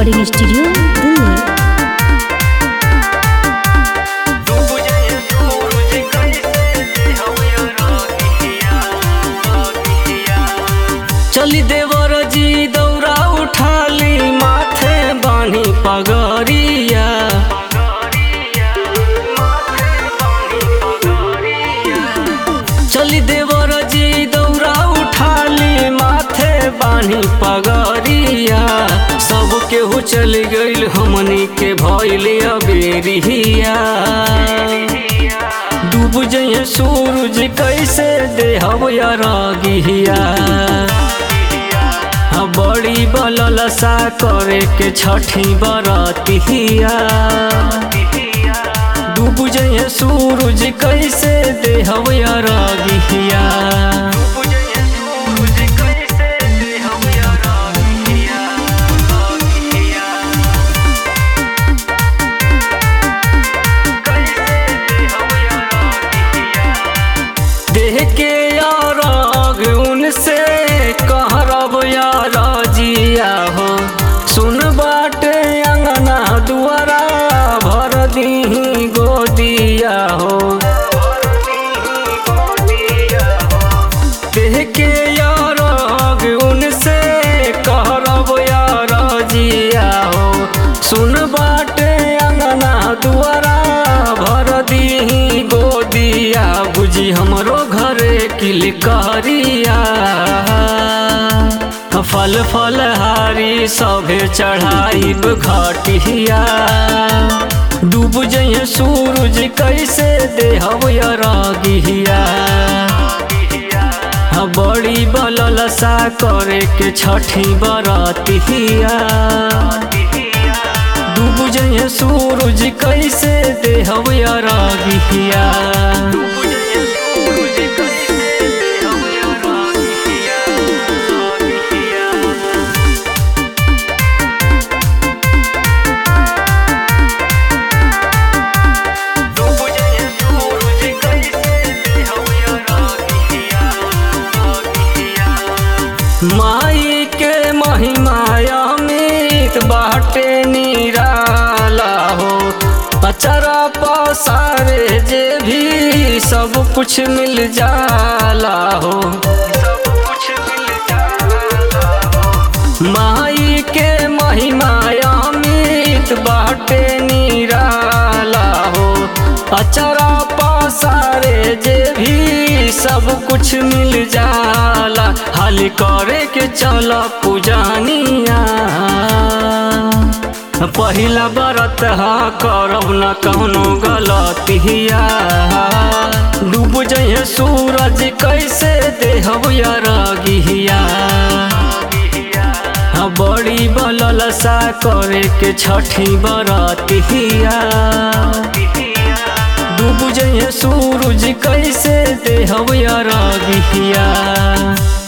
recording studio Delhi चली देवर जी दौरा उठाली माथे बानी पगरिया चली देवर जी दौरा उठाली माथे बानी पगरिया सब केहू चल गइल हमनी के भइल अबेरिया डूब जइए सूरज कैसे देहब रगिया हाँ, बड़ी बललसा करे के छठी बरतिया डूब जइए सूरज कैसे देहब रगिया देह के याराग उनसे कहरब यार जिया हो सुन बाटे अंगना दुआरा भर दी गोदिया हो देह के याराग उनसे कहरब यार जिया हो सुन बाटे अंगना दुआरा भर दी गोदिया बुझी हमरो घरे किलकारिया फल फल हारी सभे चढ़ाई घटिया डूब जइए सूरज कैसे देहब रगिया हाँ, बड़ी बललसा करे के छठी बरतिया डूब जइए सूरज कैसे देहब रगिया माई के महिमाया मीत बाटे निराला हो अचरा पसारे जे भी सब कुछ मिल जाला हो माई के महिमाया मीत बाटे निराला हो अचरा पसारे जे भी सब कुछ मिल जाला हाल करे के चल पूजानिया पहिला बरत हा करब न कौनो गलतिया डूब जइए सूरज कैसे देहब रगिया हाँ, बड़ी बललसा करे के छठी बरतिया डूब जइए सूरज कैसे देहब रगिया